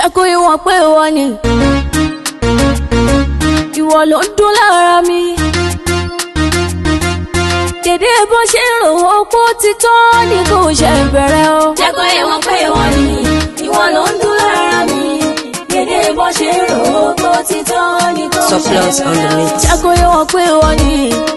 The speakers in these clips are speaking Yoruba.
jẹ́ kó yé wọn pé ìwọ ni ìwọ ló ń dún lára mi dédé bó ṣe ń rò ó pó ti tán ni kò ṣe bẹ̀rẹ̀ o. jẹ́ kó yé wọn pé ìwọ ni ìwọ ló ń dún lára mi dédé bó ṣe ń rò ó pó ti tán ni kò ṣe Surplus on the bẹ̀rẹ̀ o. mix. jẹ́ kó yé wọn pé ìwọ ni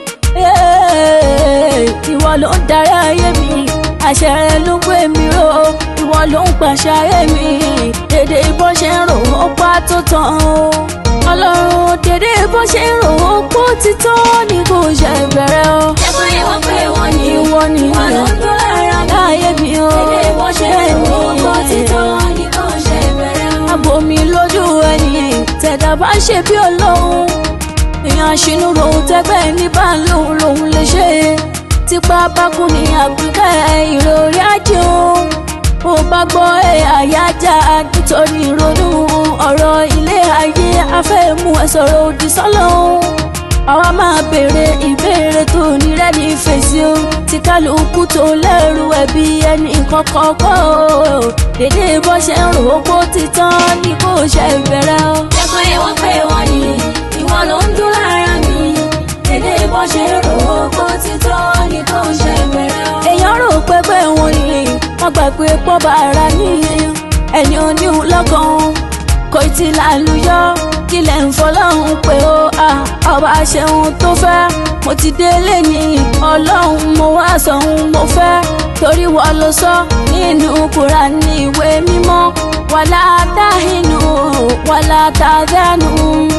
ìwọ ló ń darí ayé mi àṣẹ rẹ ló ń pè mí ró ìwọ ló ń pàṣẹ ayé mi dédé bó ṣe ń rò ó pa tó tán o ọlọ́run dédé bó ṣe ń rò ó pó ti tán ni kò ṣe bẹ̀rẹ̀ o jẹ́ kó yé wọn pé ìwọ ni ìwọ ni ìwọ ló ń dún lára mi láyé mi o dédé bó ṣe ń rò ó pó ti tán ni kò ṣe bẹ̀rẹ̀ o. àbò mi lójú ẹni tẹ̀dá bá ń ṣe bí ọlọ́run èèyàn àṣínú rohun tẹ́gbẹ́ ní bá ń lòun lòun lè ṣe tipa bá kú ní àpínká ìròrí ajé o ó bá gbọ́ ẹ àyájá nítorí ìrònú ọ̀rọ̀ ilé ayé afẹ́mú ẹ sọ̀rọ̀ òdì sọ́lọ́hún àwa máa béèrè ìbéèrè tó nírẹ́ ní fèsì o tí kálukú tó lẹ́rù ẹbí ẹnì kọ̀ọ̀kan kọ́ o dédé bó ṣe ń rò ó pó ti tán ni kò ṣe bẹ̀rẹ̀ o. jẹ́ kó yé wọn pé ìwọ ni ìwọ ló ń dún lára mi dédé bó ṣe ń rò ó pó ti tán ni kò ṣe bẹ̀rẹ̀ o. èèyàn rò pé pé wọn ni wọn gbà pé pọ́ bá ara ní ẹni oníhun lọ́kàn kò tí ì lálùyọ kí lẹ̀ ń fọlọ́run pé ó à ọba ṣeun tó fẹ́ mo ti délé ní ọlọ́run mo wá sọ̀hún mo fẹ́ torí wọ́n ló sọ nínú Kùránì ìwé mímọ́ wàlá dáhìnú wàlá tàdánù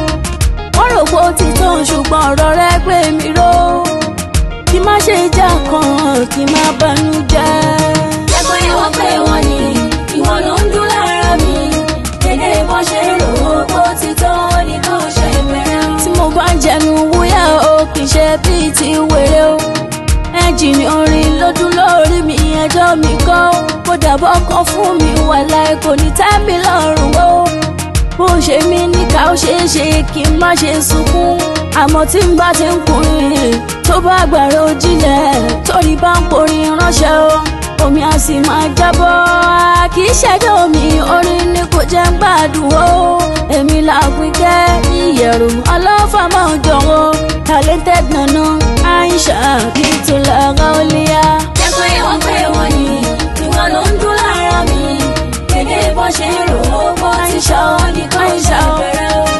wọ́n rò pé ó ti tán ṣùgbọ́n ọ̀rọ̀ rẹ gbé mi ró kí má ṣe já kan kí má banú jẹ́. jẹ́ kó yé wọn pé ìwọ ni ìwọ ló ń dún lára mi dédé bó ṣe ń rò ó pó ti tán ni kò ṣe bẹ̀rẹ̀ o. tí mo bá ń jẹnu wúyà o kì í ṣe bíi ti wèrè o ẹ́ńjìnì orin lọ́dún lórí mi ẹjọ́ mi kọ́ kó dàbọ̀ kan fún mi wàláì kò ní tẹ́ mi lọ́rùn o bó ṣe mí níkà ó ṣeé ṣe kí n má ṣe sunkún àmọ́ tí n bá ti ń kùnrin tó bá gbàrà òjìlẹ̀ torí bá ń porin ránṣẹ́ o omi á sì máa jábọ́ kì í ṣẹ́jọ́ mi orin ni kò jẹ́ ń gbádùn o èmi làpínkẹ́ ìyẹ̀rù ọlọ́fà máa ń jọ̀wọ́ talented nana Aisha Bintula Gauliya. jẹ́ kó yé wọn pé ìwọ ni ìwọ ló ń dún lára mi dédé bó ṣe ń rò ó pó ti tán ni kò ṣe bẹ̀rẹ̀ o.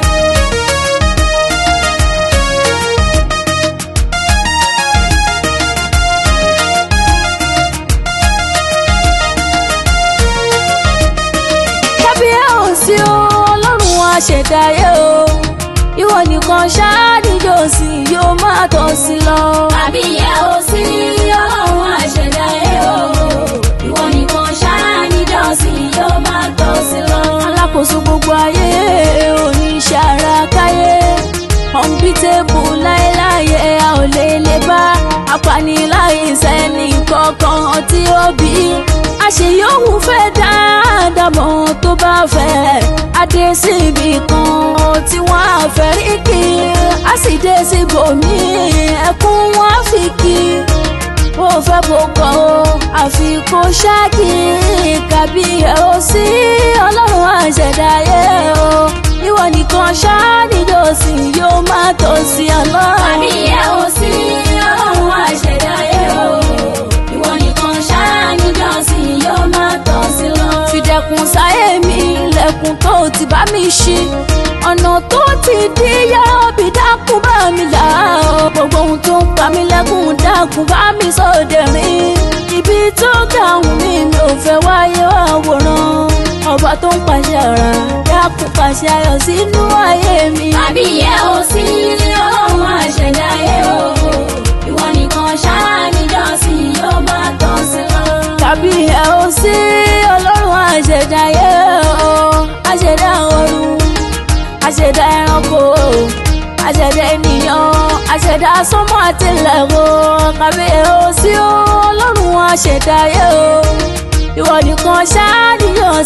kábíyá ò sí o ọlọ́run àṣẹ̀dáyé o ìwọ nìkan ṣáàdìjọ sí yóò máa tọ́ sí lọ. àbí ìyá ò sí ọlọ́run àṣẹ̀dá ẹ̀ o ìwọ nìkan ṣáá níjọ́sìn yóò máa tọ́ sí lọ. alákòóso gbogbo ayé oníṣẹ́ ara káyé ọ̀nbítẹ́bù láéláyé a ò lè lè bá apaniláìsẹ́ ní kankan tí ó bí àṣeyọ̀hún fẹ́ dáadáa mọ́ tó bá fẹ́ adé síbi kan tí wọ́n á fẹ́ rí kí a sì dé síbòmí ẹkún wọn á fi kí ó fẹ́ bó kọ́ ó àfi kó ṣáàkì kàbí ẹ̀ ó sí ọlọ́run àṣẹ̀dáyé o ìwọ nìkan ṣáàdìjọ́sìn yóò máa tọ́ sí ọlọ́run. àbí ìyá ò sí ọlọ́run àṣẹ̀dá ẹ̀ o ìwọ nìkan ṣáá níjọ́sìn yóò máa tọ́ sí lọ. fìdẹ̀kùn sáyé mi ilẹ̀kùn tó ti bá mi ṣí ọ̀nà tó ti dí yọ́bì dákun bá mi là ó gbogbo ohun tó ń pa mí lẹ́kùn dákun bá mi sóde rìn ibi tó ga ohun mi mi ò fẹ́ wáyé àwòrán ọba tó ń pàṣẹ ara dákun pàṣẹ ayọ̀ sínú ayé mi. àbí ìyá ò sí ọlọ́run àṣẹ̀dá ẹ̀ o ìwọ nìkan ṣáá níjọ́sìn yóò máa tọ́ sí lọ. tàbí ẹ ò sí ọlọ́run àṣẹ̀dáyé o àṣẹ̀dá ọ̀run àṣẹ̀dá ẹranko àṣẹ̀dá ènìyàn àṣẹ̀dá sánmọ̀ àtìlẹ̀ o tàbí ẹ ò sí ọlọ́run àṣẹ̀dáyé o ìwọ nìkan ṣáàdìyàn